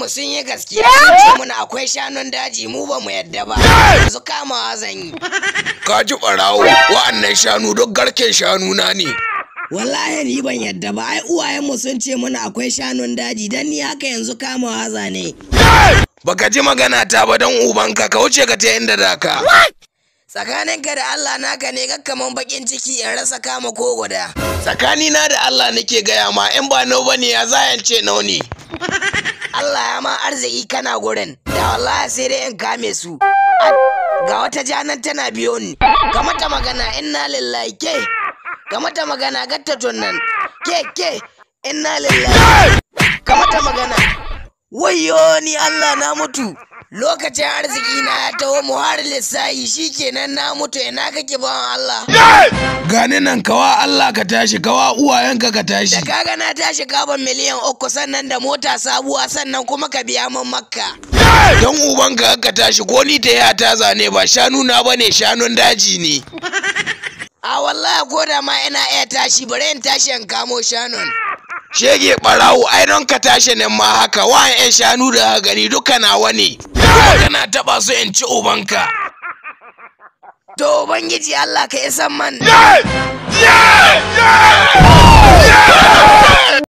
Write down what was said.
uwanmu sun yi gaskiya sun ce muna akwai shanun daji mu ba mu yadda ba yanzu kamawa zan yi ka ji ɓarawo wa'annan shanu duk garken shanu na ne wallahi ni ban yadda ba ai uwayenmu sun ce muna akwai shanun daji dan ni haka yanzu kamawa zane baka ji magana ta ba don ubanka ka wuce ka ta inda da ka tsakaninka da Allah naka ne kakkaman bakin ciki in rasa kama ko guda tsakani na da Allah nake gaya ma in ba nau bane ya zayance nau ne Allah ya ma arziki kana gurin da wallahi sai dai in kame su ga wata janan tana biyo ni ka mata magana inna lillahi ke ka mata magana gatta nan ke ke inna lillahi ka mata magana wayyo ni Allah na mutu lokacin arziki na ya taho mu har lissahi shikenan na mutu ina kake bawan Allah gani nan kawa Allah ka tashi kawa uwayenka ka tashi da kaga na tashi gaban miliyan uku sannan da mota sabuwa sannan kuma ka biya min makka don ubanka ka tashi ko ni ta ya ta zane ba shanu na bane shanun daji ne a wallahi ko da ma ina iya tashi bari in tashi in kamo shanun shege barawo ai don ka tashi nan ma haka wa yan shanu da ka gani duka nawa ne kuma kana taba su in ci ubanka to ubangiji Allah ka isan man